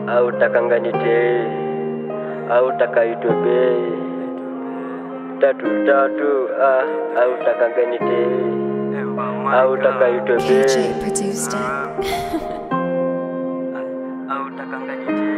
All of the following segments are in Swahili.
au takanganite au takaitwe bei tatu tatu ah, au takanganite au takaitwe bei KJ produced it. au takanganite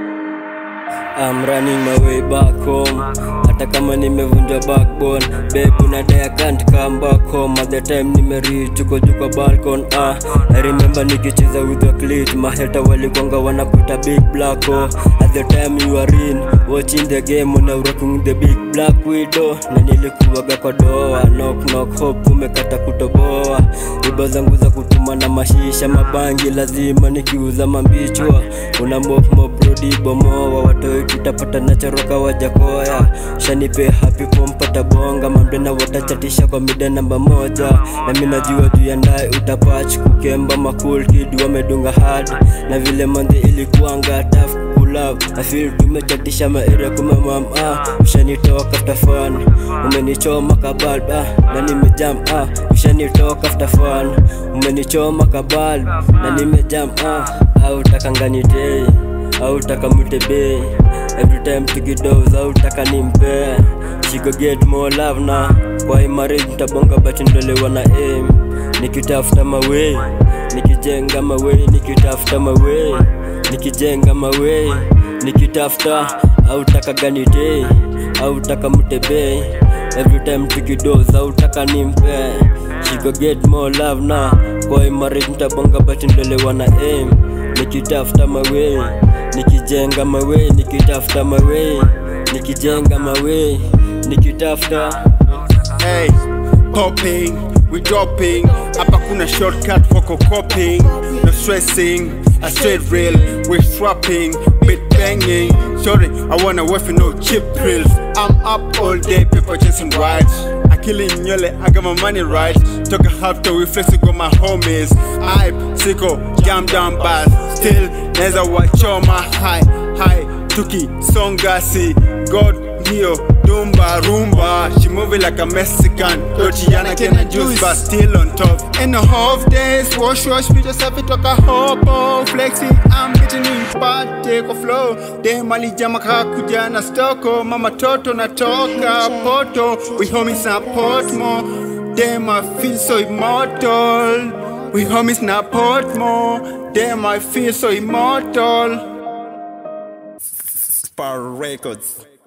I'm running my way back home hata kama nimevunja backbone babe unadai I can't come back home at the time nimereach uko juu kwa balcon ah I remember nikicheza with the clit maheta walikwanga wanakuita big black hole at the time you are in watching the game una rocking the big black widow na nilikuwaga kwa doa knock knock hope umekata kutoboa iba zangu za kutuma na mashisha mabangi lazima nikiuza mambichwa una mop mop rodi bomoa watoi tutapata nachoroka wajakoya shanipe happy pompata bonga mamdena watachatisha kwa mida namba moja na mi najua juu ya ndai utapach kukemba makul kid wamedunga hard na vile mandhi ilikuanga taf kulab afil tumechatisha maere kumamam ah ushanitoka after fun umenichoma kabalb ah na nimejam ah ushanitoka after fun umenichoma kabalb na nimejam ah au takanganitei au takamutebe every time tukidos au taka nimpe she go get more love na kwa hii marriage nitabonga but ndolewa na aim nikitafuta mawe nikijenga mawe nikitafuta mawe nikijenga mawe nikitafuta au taka ganite au taka mutebe every time tukidos au taka nimpe she go get more love na kwa hii marriage nitabonga but ndolewa na aim nikitafuta mawe nikijenga mawe nikitafuta mawe nikijenga mawe nikitafuta Hey, popping, we dropping. Hapa kuna shortcut for coping. No stressing, a straight rail. We swapping, bit banging. Sorry, I wanna work for no cheap thrills. I'm up all day, people chasing rides. I killing nyole, I got my money right. Took a half to reflex with my homies. Hype, sicko, jam down bass. Still, neza wachoma high, high. Tuki, songasi, God, Neo, Dumba, Rumba. She moving like a Mexican. Tortillana, can I juice, but still on top. In the half days, wash, wash, we just have it like a hobo. Flexing, I'm getting in part, take a flow. Dem alijama kakuja na stoko. Mama toto natoka poto. We homies na Portmore. Damn, I feel so immortal. We homies na Portmore. Damn, I feel so immortal. Spar Records.